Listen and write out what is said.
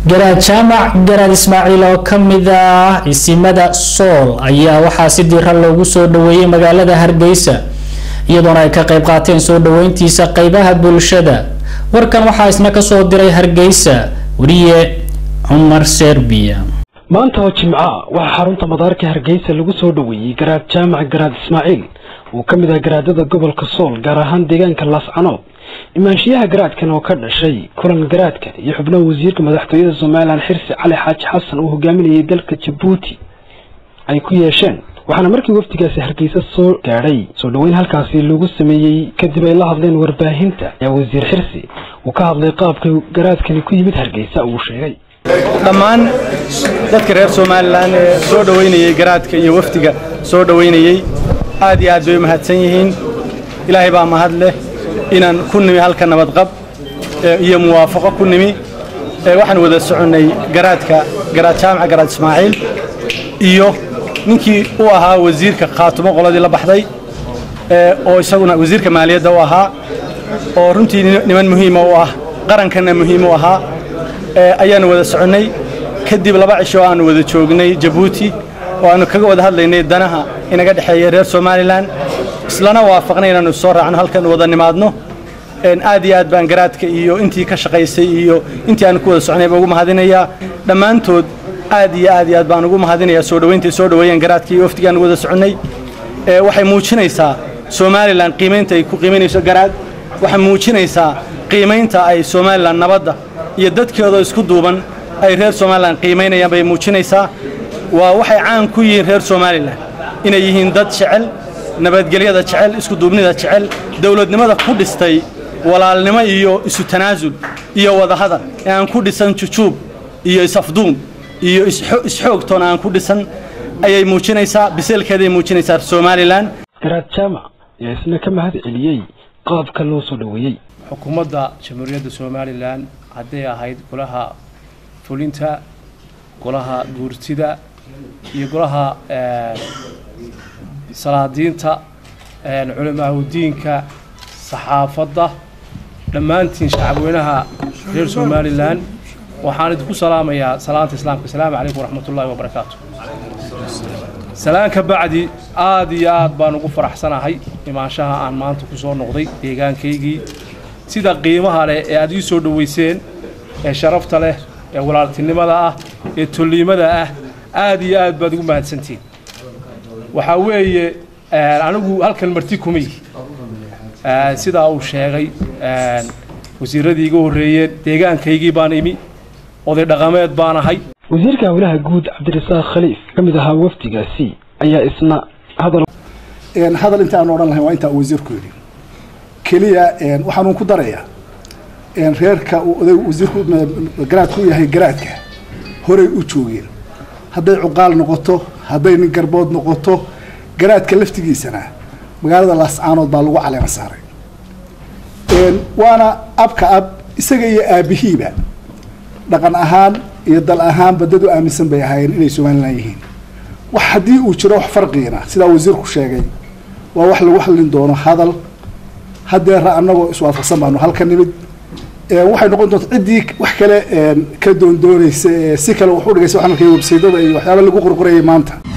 garaad jaamac garaad ismaaciil oo ka mid ah isimada sool ayaa waxaa si diira loogu soo dhaweeyey magaalada hargeysa iyadoona ay ka qayb qaateen soo dhaweyntiisa qeybaha bulshada warkan waxaa isna kasoo diray hargeysa wariye cumar serbiya maanta oo jimca waxaa xarunta madaarka hargeysa lagu soo dhaweeyey garaad jaamac garaad ismaaciil uu ka mid ah garaadada gobolka sool gaar ahaan deegaanka laascanood imaanshiyaha garaadkan oo ka dhashay kulan garaadka iyo xubnaha wasiirka madaxtooyada somalilan xirsi cali xaaji xasan uu hogaaminayay dalka jabuuti ay ku yeesheen waxaana markii wafdigaasi hargeysa soo gaadhay soo dhoweyn halkaasi lagu sameeyey kadib ay la hadleen warbaahinta ayaa wasiir xirsi uu ka hadlay qaabka garaadkani ku yimid hargeysa uu sheegay dhammaan dadka reer somalilan ee soo dhoweynayey garaadka iyo wafdiga soo dhoweynayey aad iyo aad bay u mahadsan yihiin ilaahay baa mahad leh inaan ku nimi halka nabadqab iyo muwaafaqo ku nimi waxaan wada soconnay garaadka garaad jaamaca garaad ismaaciil iyo ninkii u ahaa wasiirka khaatumo qoladii la baxday oo isaguna wasiirka maaliyadda u ahaa oo runtii niman muhiima u ah qarankanna muhiim u ahaa ayaanu wada soconnay kadib laba cisho aanu wada joognay jabuuti oo aanu kaga wada hadlaynay danaha inaga dhexeeya reer somalilan islana waafaqnay inaanu soo raacno halkan wada nimaadno aad iyo aad baan garaadka iyo intii ka shaqaysay iyo intii aan ku wada socnay baan ugu mahadinayaa dhammaantood aad iyo aad iyo aad baan ugu mahadinayaa soo dhoweyntii soo dhoweeyeen garaadka iyo waftigaan wada soconnay waxay muujinaysaa somalilan qiimaynta ay ku qiimaynayso garaad waxay muujinaysaa qiimaynta ay somalilan nabadda iyo dadkeedoo isku duuban ay reer somalilan qiimaynayaan bay muujinaysaa waa waxay caan ku yihiin reer somalilan inay yihiin dad jecel nabadgelyada jecel iskuduubnida jecel dowladnimada ku dhistay walaalnimo iyo isu tanaasul iyo wadahadal ee aan ku dhisan jujuub iyo isafduum iyo isxoogtoona aan ku dhisan ayay muujinaysaa biseelkeeday muujinaysaa somalilan garaad jaamac ayaa isna ka mahad celiyey qaabka loo soo dhoweeyey xukuumadda jamhuuriyadda somalilan hadday ahayd golaha fulinta golaha guurtida iyo golaha salaadiinta culamaahudiinka saxaafadda dhammaantiin shacabweynaha reer somalilan waxaan idinku salaamayaa salaanta islaamka asalaamu calaykum waraxmat ullahi wabarakaatu salaan ka bacdi aad iyo aad baan ugu faraxsanahay imaanshaha aan maanta ku soo noqday deegaankaygii sida qiimaha leh ee aad ii soo dhoweyseen ee sharafta leh ee walaaltinimada ah ee tolliimada ah aad iyo aad baad ugu mahadsantihin waxaa weeye anigu halkan marti kumay sidaa uu sheegay wasiiradii iga horreeyeen deegaankaygii baan imi oday dhaqameed baan ahay wasiirka howlaha guud cabdirasaaq khaliif ka mid ahaa wafdigaasi ayaa isna hadal hadal inta aan odhan lahayn waa intaa uu wasiirku yidhi keliya waxaan uun ku darayaa reerka uu oday wasiirku garaadku u yahay garaadka horay u joogeen hadday cuqaal noqoto hadday nin garbood noqoto garaadka laftigiisana magaalada laascaanood baa lagu caleema saaray waana abka ab isaga iyo aabihiiba dhaqan ahaan iyo dal ahaanba dad u aaminsan bay ahaayeen inay somalilan yihiin wax haddii uu jiro wax farqiina sidaa wasiirku sheegay waa wax lagu hadlin doono hadal haddeera annagoo iswaafaqsan baanu halka nimid waxay noqon doonta ciddii wax kale ka doondoonaysa si kale wax u dhigaysa waxaan arkay websaydada iyo waxyaaba lagu qorqorayay maanta